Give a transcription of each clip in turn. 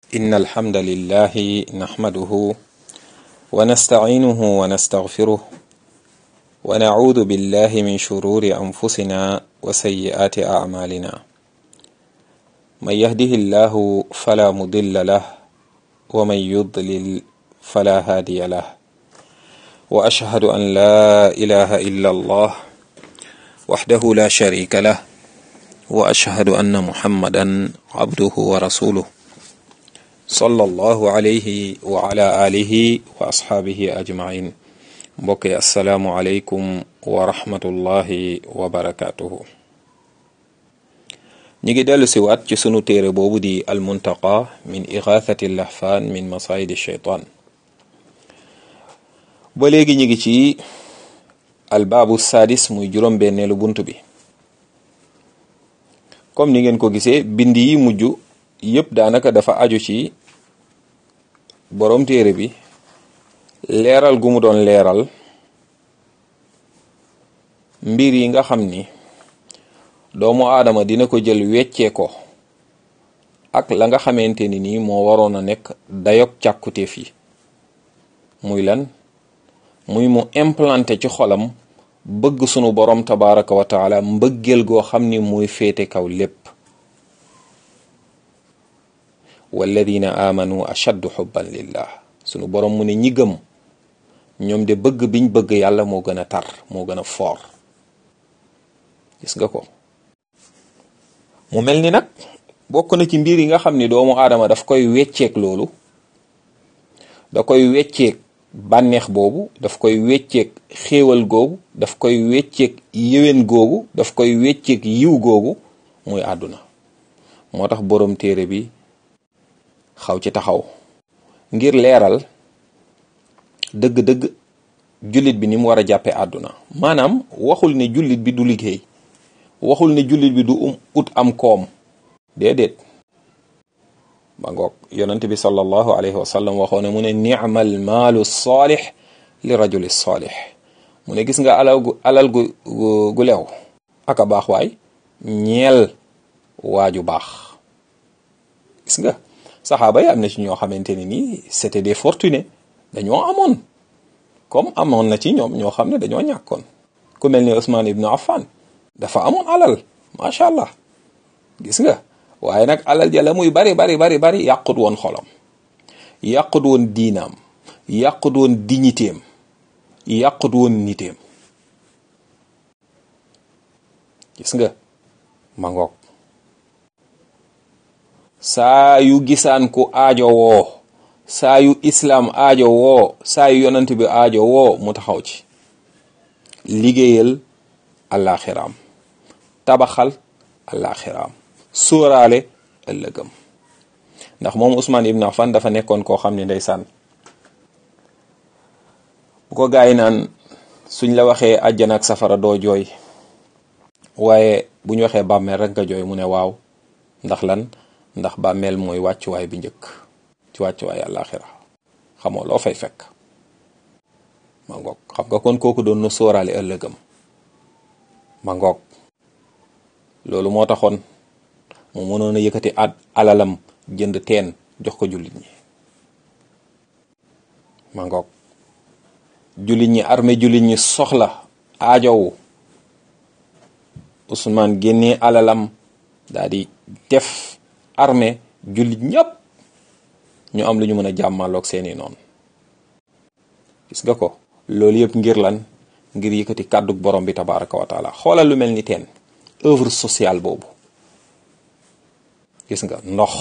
إن الحمد لله نحمده ونستعينه ونستغفره ونعوذ بالله من شرور أنفسنا وسيئات أعمالنا من يهده الله فلا مضل له ومن يضلل فلا هادي له وأشهد أن لا إله إلا الله وحده لا شريك له وأشهد أن محمدا عبده ورسوله صلى الله عليه وعلى آله وأصحابه أجمعين mbokk yi asalaamualeykum wa rahmatullahi wa barakaatuhu ñi ngi dellu si waat ci sunu téere boobu di almuntaqa min igathati lahfaan min masayidi sheytaan ba léegi ñi ngi ci albaabu sadis muy juróom-benneelu bunt bi comme ni ngeen ko gisee bind yi mujj yëpp daanaka dafa aju ci boroom téere bi leeral gu mu doon leeral mbir yi nga xam ni doomu aadama dina ko jël weccee ko ak la nga xamante ni nii moo waroon a nekk dayog càkkutéef yi muy lan muy mu implanté ci xolam bëgg sunu borom tabaraka wa taala mbëggeel goo xam ni muy féete kaw lépp walladina amanu ashaddu xubban lillah sunu borom mu ne ñi gëm ñoom de bëgg biñ bëgg yàlla moo gën a tar moo gën a foor gis nga ko mu mel ni nag bokk na ci mbir yi nga xam ni doomu aadama daf koy wecceek loolu da koy wecceek bànneex boobu daf koy wecceek xéewal googu daf koy wecceek yéwén googu daf koy wecceek yiw googu muy àdduna moo tax boroom téere bi xaw ci taxaw ngir leeral dëgg-dëgg jullit bi ni mu war a jàppee àdduna maanaam waxul ne jullit bi du liggéey waxul ne jullit bi du um ut am koom déedéet ba ngoog yonent bi sallallahu alayhi wa sallam waxoo ne mu ne ni'mal maalu saalix li rajuli saalix mu ne gis nga alal gu alal gu gu leew aka baax waay ñeel waaju baax gis nga saxaaba yi am na ci ñoo xamante ne nii c'était des fortunés dañoo amoon comme amoon na ci ñoom ñoo xam ne dañoo ñàkkoon ku mel ni Ousmane Ibn Affan dafa amoon alal macha allah gis nga waaye nag alal ja la muy bari bari bari bari yàqut woon xolam yàqut woon diinaam yàqut woon dignitéem yàqut woon nitéem gis nga ma ngoog saa yu gisaan ku aajo woo saa yu islaam aajo woo saa yu yonent bi aajo woo mu taxaw ci liggéeyal àllaaxiraam tabaxal àllaaxiraam sóoraale ëllëgam ndax moom Ousmane Ibn Affan dafa nekkoon koo xam ne ndeysaan bu ko gaay naan suñ la waxee àjjana ak safara doo jooy waaye bu ñu waxee bàmmeel rek nga jooy mu ne waaw ndax lan ndax bàmmeel mooy wàccuwaay bi njëkk ci wàccuwaay àllaaxira xamoo loo fay fekk ma ngoog xam nga kon kooku doon na sóoraale ëllëgam ma ngoog loolu moo taxoon mu mënoon a yëkkati at alalam jënd teen jox ko jullit ñi ma ngoog jullit ñi armée jullit ñi soxla aajowu Ousmane génnee alalam daal di def armée jullit ñëpp ñu am lu ñu mën a jàmmaloog seeni noonu gis nga ko loolu yëpp ngir lan ngir yëkkati kàddug borom bi tabaraka wa taala xoolal lu mel ni teen œuvre sociale boobu gis nga ndox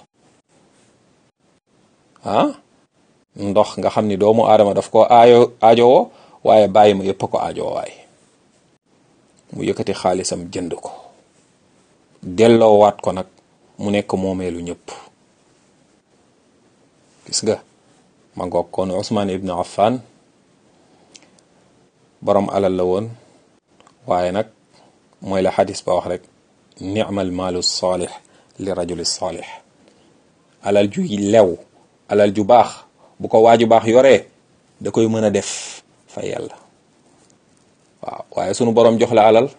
ah ndox nga xam ni doomu aadama daf ko aajo aajowoo waaye bàyyi ma yëpp a ko aajowoo waaye mu yëkkati xaalisam jënd ko delloowaat ko nag mu nekk moomeelu ñëpp gis nga ma ngoog kon Ousmane Ibn Affan borom alal la woon waaye nag mooy la xadis ba wax rek ni'mal maalu saalix li rajuli saalix alal ju lew alal ju baax bu ko waaju baax yoree da koy mën a def fa yàlla waaw waaye sunu borom jox la alal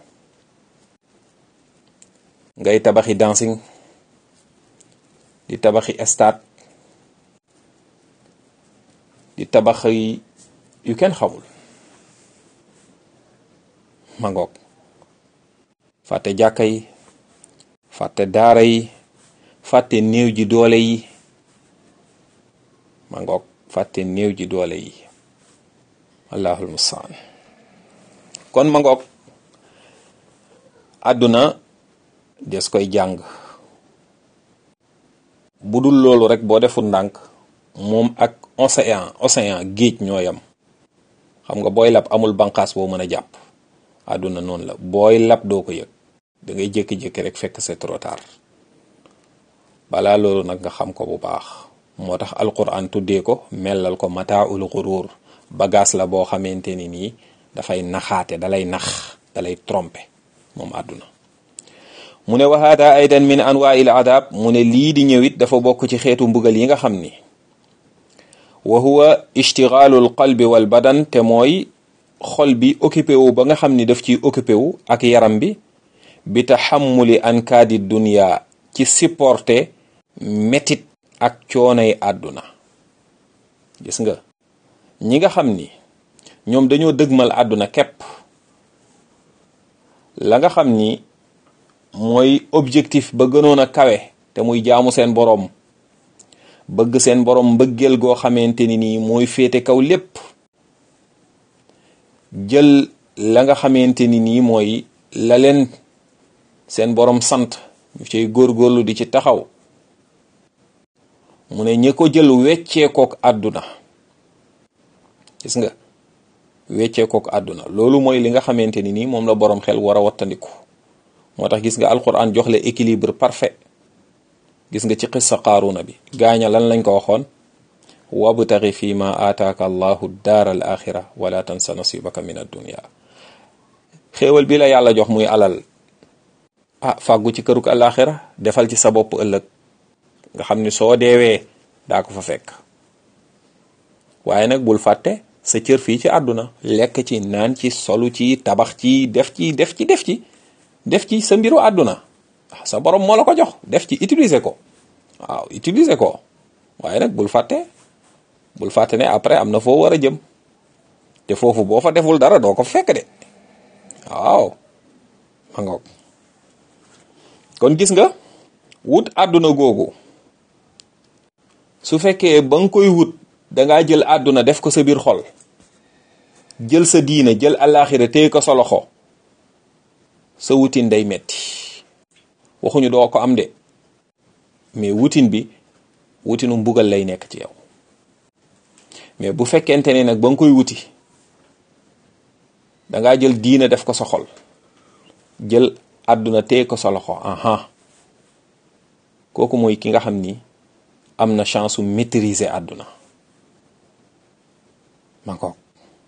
ngay tabaxi dancing di tabaxi stade di tabax yi yu kenn xamul ma ngoog fàtte jàkka yi fàtte daara yi fàtte néew ji doole yi ma ngoog fàtte néew ji doole yi allahul mustaan kon ma ngoog àdduna des koy jàng bu dul loolu rek boo deful ndànk moom ak océan océan géej ñoo yam xam nga booy lab amul banqaas boo mën a jàpp àdduna noonu la booy lab doo ko yëg da ngay jékki-jékki rek fekk c'est trop tard balaa loolu nag nga xam ko bu baax moo tax alquran tuddee ko mellal ko mataaul xuruur bagaas la boo xamante ni nii dafay naxaate dalay nax dalay tromper moom àdduna mu ne wa hada aidan min anwail adab mu ne lii di ñëwit dafa bokk ci xeetu mbugal yi nga xam ni wa huwa ishtigaalu al qalbi wal badan te mooy xol bi occupé wu ba nga xam ni daf ciy occupé wu ak yaram bi bi taxammuli ankaadi dunia ci supporter métit ak coonay àdduna gis nga ñi nga xam ni ñoom dañoo dëgmal àdduna képp la nga xam ni mooy objectif ba gënoon a kawe te muy jaamu seen boroom bëgg seen boroom mbëggeel goo xamante ni nii mooy féete kaw lépp jël la nga xamante ni nii mooy la leen seen boroom sant ñu ciy góorgóorlu di ci taxaw mu ne ñi ko jël wecceekook àdduna gis nga wecceekook àdduna loolu mooy li nga xamante ni nii moom la boroom xel war a wattandiku moo tax gis nga alquran jox la équilibre parfait gis nga ci xissa qaaruna bi gaaña lan lañ ko waxoon wabtaxi fi ma aataaka allahu daar al axira wala tansa nasibaka min addunia xéewal bi la yàlla jox muy alal ah fàggu ci këruk alaxira defal ci sa bopp ëllëg nga xam ni soo deewee daa ko fa fekk waaye nag bul fàtte sa cër fii ci àdduna lekk ci naan ci solu ci tabax ci def ci def ci def ci def ci sa mbiru àdduna sa borom moo la ko jox def ci utiliser ko waaw utiliser ko waaye nag bul fàtte bul fàtte ne après am na foo war a jëm te foofu boo fa deful dara doo ko fekk de waaw ma ngoog kon gis nga wut àdduna googu su fekkee ba nga koy wut dangaa jël àdduna def ko sa biir xol jël sa diina jël àllaaxira téye ko sa loxo sa wutin day metti waxuñu doo ko am de mais wutin bi wutinu mbugal lay nekk ci yow mais bu fekkente ne nag ba nga koy wuti dangaa jël diina def ko sa xol jël àdduna téye ko sa loxo aha kooku mooy ki nga xam ni am na chance su maîtriser àdduna ma ko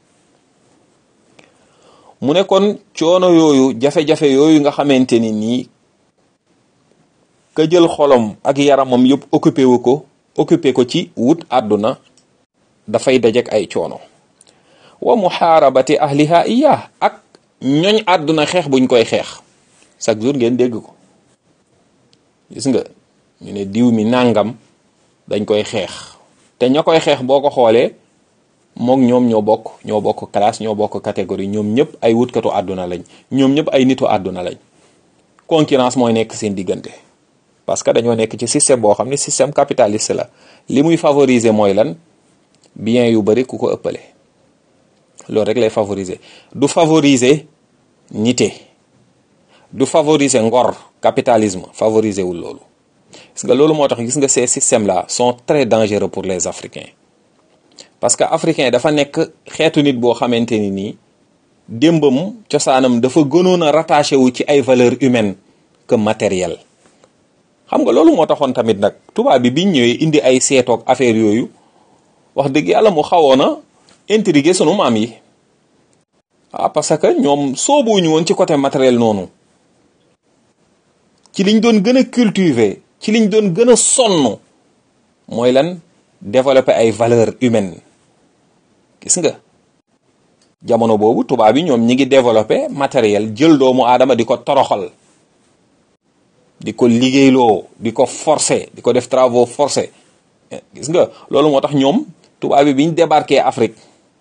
mu ne kon coono yooyu jafe-jafe yooyu nga xamante ni nii ka jël xolom ak yaramam yëpp occupé wu ko occupé ko ci wut àdduna dafay dajek ay coono wa muhaarabati ahliha iya ak ñoñ àdduna xeex buñ koy xeex chaque jour ngeen dégg ko gis nga ñu ne diw mi nàngam dañ koy xeex te ña koy xeex boo ko xoolee mook ñoom ñoo bokk ñoo bokk classe ñoo bokk catégorie ñoom ñëpp ay wutkatu àdduna lañ ñoom ñëpp ay nitu àdduna lañ concurrence mooy nekk seen diggante parce que dañoo nekk ci système boo xam ne système capitaliste la li muy favoriser mooy lan bien yu bari ku ko ëppale loolu rek lay favoriser du favoriser nité du favoriser ngor capitalisme favoriser wul loolu gis nga loolu moo tax gis nga ces systèmes là sont très dangereux pour les africains parce que africain dafa nekk xeetu nit boo xamante ni nii démbam cosaanam dafa gënoon a rattaché wu ci ay valeurs humaines que matériel xam nga loolu moo taxoon tamit nag tubaab bi biñ ñëwee indi ay seetoog affaire yooyu wax dëgg yàlla mu xawoon a intriguer sunu maam yi ah parce que ñoom soobuñu woon ci côté matériel noonu ci liñ doon gën a cultiver ci liñ doon gën a sonn mooy lan développer ay valeurs humaines gis nga jamono boobu tubaab yi ñoom ñi ngi développer matériel jël doomu aadama di ko toroxal di ko liggéeyloo di ko forcer di ko def travaux forcés gis nga loolu moo tax ñoom tubaab bi biñ débarqué Afrique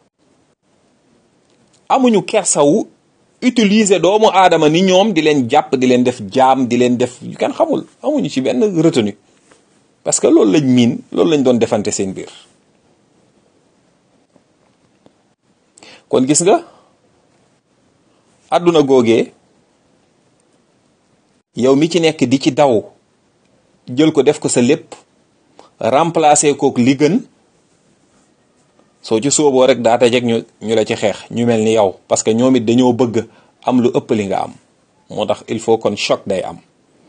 amuñu kersawu utiliser doomu aadama ni ñoom di leen jàpp di leen def jaam di leen def yu kenn xamul amuñu ci benn retenu parce que loolu lañ miin loolu lañ doon defante seen biir kon gis nga àdduna googee yow mi ci nekk di ci daw jël ko def ko sa lépp remplacer kook li gën soo ci sóoboo rek daa tajeg ñu ñu la ci xeex ñu mel ni yow parce que ñoom it dañoo bëgg am lu ëpp li nga am moo tax il faut kon choc day am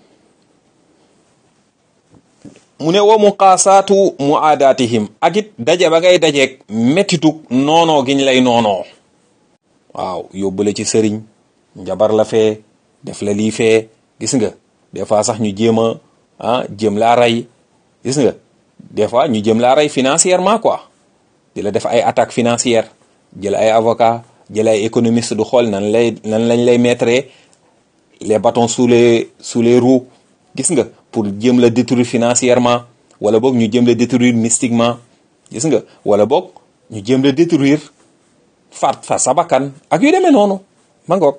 mu ne wa muqaasaatu muaadaatihim ak it daje ba ngay dajeeg mettitu noonoo giñ lay noonoo waaw yóbbu la ci sëriñ njabar la fee def la lii fee gis nga des fois sax ñu jéem a ah jéem laa rey gis nga des fois ñu jéem laa rey financièrement quoi di la def ay attaque financière jël ay avocat jël ay économiste du xool nan lay nan lañ lay mettre les bâtons sous les sous les roues gis nga pour jéem la détruire financièrement wala boog ñu jéem la détruire mystiquement gis nga wala boog ñu jéem la détruire faat fa sa bakkan ak yu demee noonu ma ngoog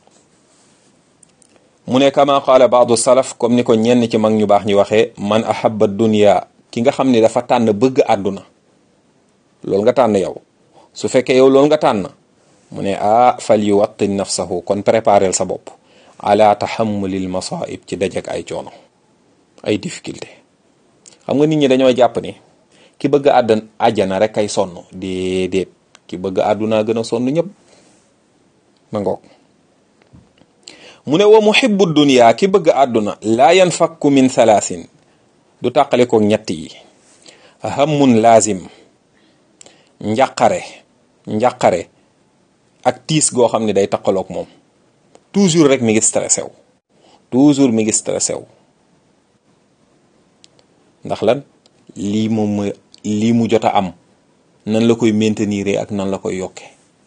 mu ne kama qaala baadu salaf comme ni ko ñenn ci mag ñu baax ñu waxee man ahabba dunya ki nga xam ne dafa tànn bëgg àdduna loolu nga tànn yow su fekkee yow loolu nga tànn mu ne ah fal yuwattin nafsahu kon préparel sa bopp ala tahammulil masaib ci dajek ay coono ay difficulté xam nga nit ñi dañoo jàpp ni ki bëgg àddan àjjana rek ay sonn déedéet ki bëgg àdduna gën a sonn ñëpp ma ngoog mu ne wa muhibbu dunya ki bëgg àdduna laa yanfakku min thalaasin du tàqale ko ñett yi hammun laazim njàqare njàqare ak tiis goo xam ne day taqaloog moom toujours rek mi ngi stressé wu toujours mi ngi stressé wu ndax lan lii moom mooy lii mu jot a am nan la koy maintenir ak nan la koy yokke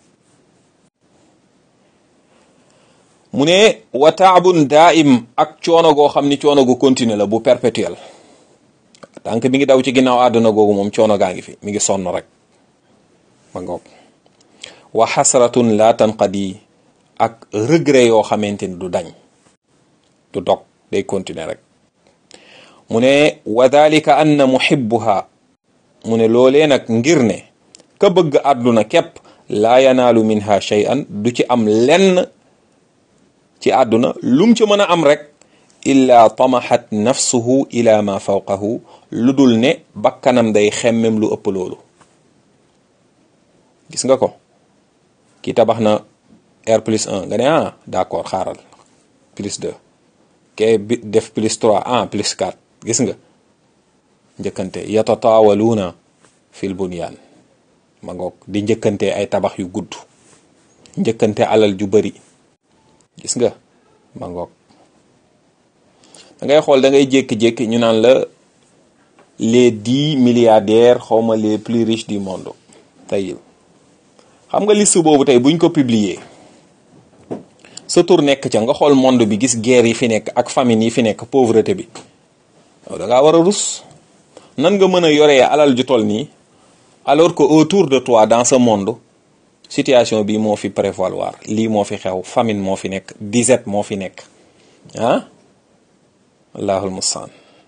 mu ne wa taabun daaim ak coono goo xam ni coono gu continue la bu perpétuel tànk mi ngi daw ci ginnaaw àdduna googu moom coono gaa ngi fi mi ngi sonn rek ma ngoog wa xasratun la tanqadi ak regret yoo xamante ni du dañ du dog day continuer rek mu ne wa dalika anna muhibbuha mu ne loolee nag ngir ne ka bëgg àdduna képp laa yanaalu minha shay'an du ci am lenn ci àdduna lum ci mën a am rek illa tamahat nafsuhu ila ma fawqahu lu dul ne bakkanam day xemmem lu ëpp loolu gis nga ko ki tabax na R plus 1 nga ne ah d'accord xaaral plus 2 ke bi def plus 3 ah plus 4 gis nga njëkkante yatataawaluuna fil bunyaan ma ngoog di njëkkante ay tabax yu gudd njëkkante alal ju bari gis nga ma ngoog da ngay xool da ngay jékki-jékki ñu naan la les dix milliardaires xawma les plus riches du monde tey xam nga liste boobu tey buñ ko publier sa tur nekk ca nga xool monde bi gis guerre yi fi nekk ak famine yi fi nekk pauvreté bi yow da ngaa war a rus nan nga mën a yoree alal ju toll nii alors que autour de toi dans ce monde situation bi moo fi prévaloir lii moo fi xew famine moo fi nekk disette moo fi nekk ah allahul mustaan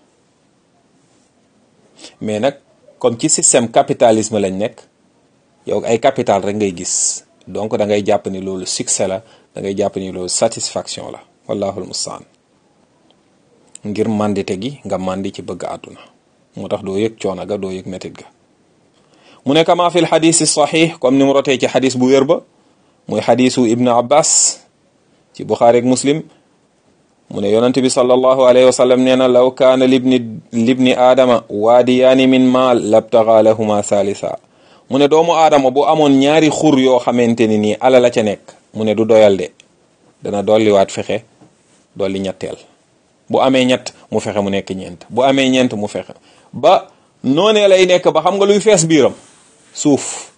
mais nag comme ci système capitalisme lañ nekk yow ay capital rek ngay gis donc da ngay jàpp ni loolu succès la da ngay jàpp ni loolu satisfaction la wallahul mustaan ngir mandite gi nga mandi ci bëgg àdduna moo tax doo yëg coono ga doo yëg métit ga mu ne kama fi lxadis saxix comme ni mu rotee ci xadis bu wér ba muy xadisu ibnu abbas ci buxaari ak muslim mu ne yonente bi sallallahu alayhi wa sallam nee na law kaana libni libni aadama waadiyaani min maal labtaga lahuma thalitha mu ne doomu aadama bu amoon ñaari xur yoo xamante ni nii ala la ca nekk mu ne du doyal de dana dolliwaat fexe dolli ñetteel bu amee ñett mu fexe mu nekk ñeent bu amee ñeent mu fexe ba noonee lay nekk ba xam nga luy fees biiram suuf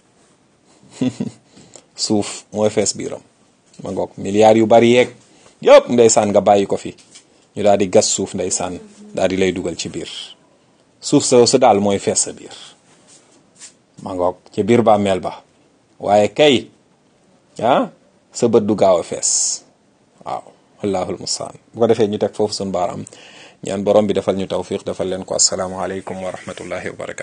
suuf mooy fees biiram ma ngoog milliards yu bari yeeg yëpp ndeysaan nga bàyyi ko fi ñu daal di gas suuf ndeysaan daal di lay dugal ci biir suuf sa sa daal mooy fees sa biir ma ngoog ca biir bàmmeel ba waaye kay ah sa bët du gaaw a fees waaw wallahul mustaan bu ko defee ñu teg foofu suñu baaraam ñaan borom bi defal ñu tawfiq defal leen ko asalaamaaleykum wa rahmatullahi wa barakatu